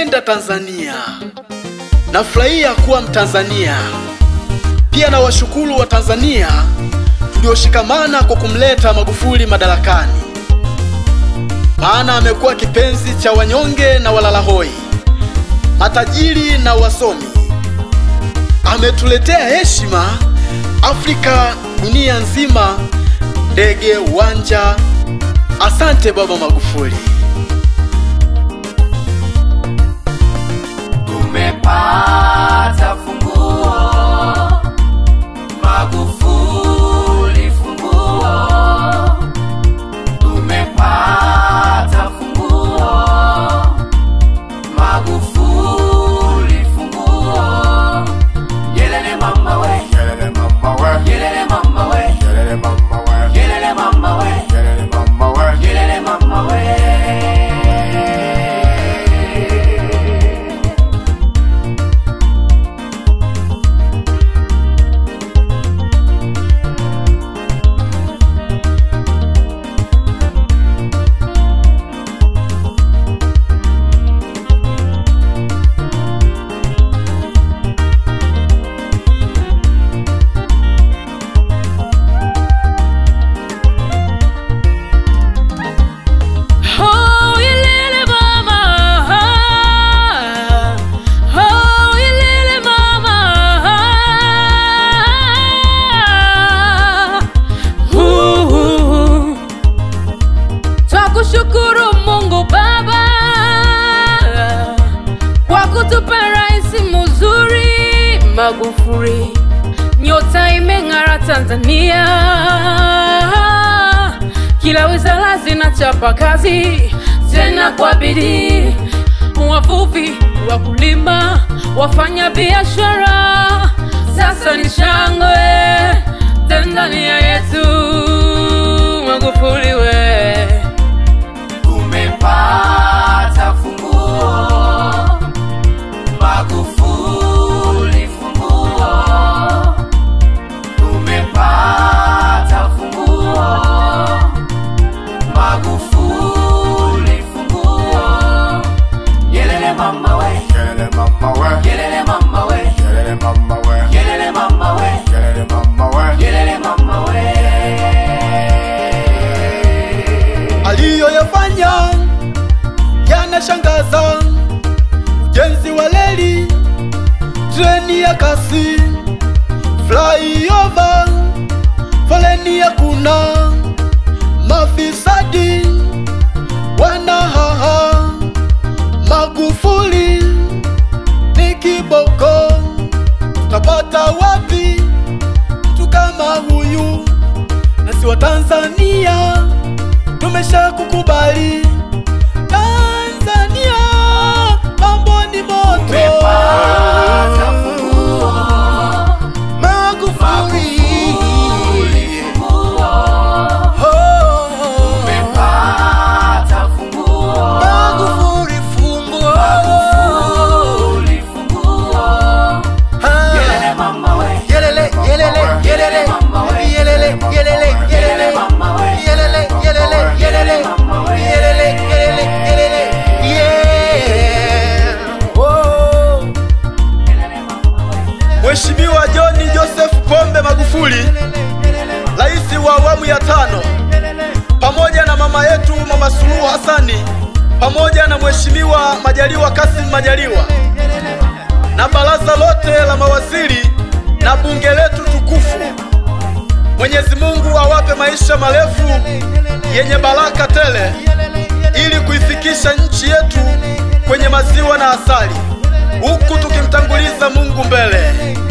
naipenda Tanzania, nafurahia kuwa Mtanzania. Pia na washukuru wa Tanzania tulioshikamana kwa kumleta Magufuli madarakani, maana amekuwa kipenzi cha wanyonge na walalahoi, matajiri na wasomi. Ametuletea heshima Afrika, dunia nzima, ndege, uwanja. Asante Baba Magufuli. Tumepata funguo, Magufuli funguo. Tumepata funguo, Magufuli funguo. Yelele mama we, Yelele mama we, yelele mama we, yelele mama we, yelele mama we, yelele mama we. yelele mama we. Oh, yelele mama. Oh, yelele mama. Uh, Twakushukuru Mungu Baba kwa kutupa rais mzuri Magufuli, nyota imeng'ara Tanzania kila wizara zinachapa kazi tena kwa bidii, wavuvi, wakulima, wafanya biashara, sasa ni shangwe Tanzania yetu. Magufuli we Tumepata funguo, Magufuli funguo. Tumepata funguo, Magufuli funguo. Yelele mama we, Yelele mama we, yelele mama we, yelele mama we, yelele mama we, yelele mama we. yelele mama we. aliyoyafanya yanashangaza. Ujenzi wa reli, treni ya kasi, flyover, foleni hakuna, mafisadi wanahaha. Magufuli ni kiboko, tutapata wapi mtu kama huyu? Nasi wa Tanzania tumesha kukubali Tanzania, mambo ni moto. Tumepata funguo, Magufuli, Magufuli funguo. oh, Tumepata funguo, Magufuli funguo. Magufuli funguo. Ah, Yelele mama we, yelele, yelele, yelele, mama we, yelele, yelele, yelele, mama we, yelele, yelele, yelele, mama we. yelele, yelele, yelele, yeah. Oh. Mheshimiwa John Joseph Pombe Magufuli, rais wa awamu ya tano, pamoja na mama yetu Mama Suluhu Hassani, pamoja na Mheshimiwa Majaliwa Kassim Majaliwa na baraza lote la mawaziri na bunge letu tukufu. Mwenyezi Mungu awape maisha marefu yenye baraka tele ili kuifikisha nchi yetu kwenye maziwa na asali, huku tukimtanguliza Mungu mbele.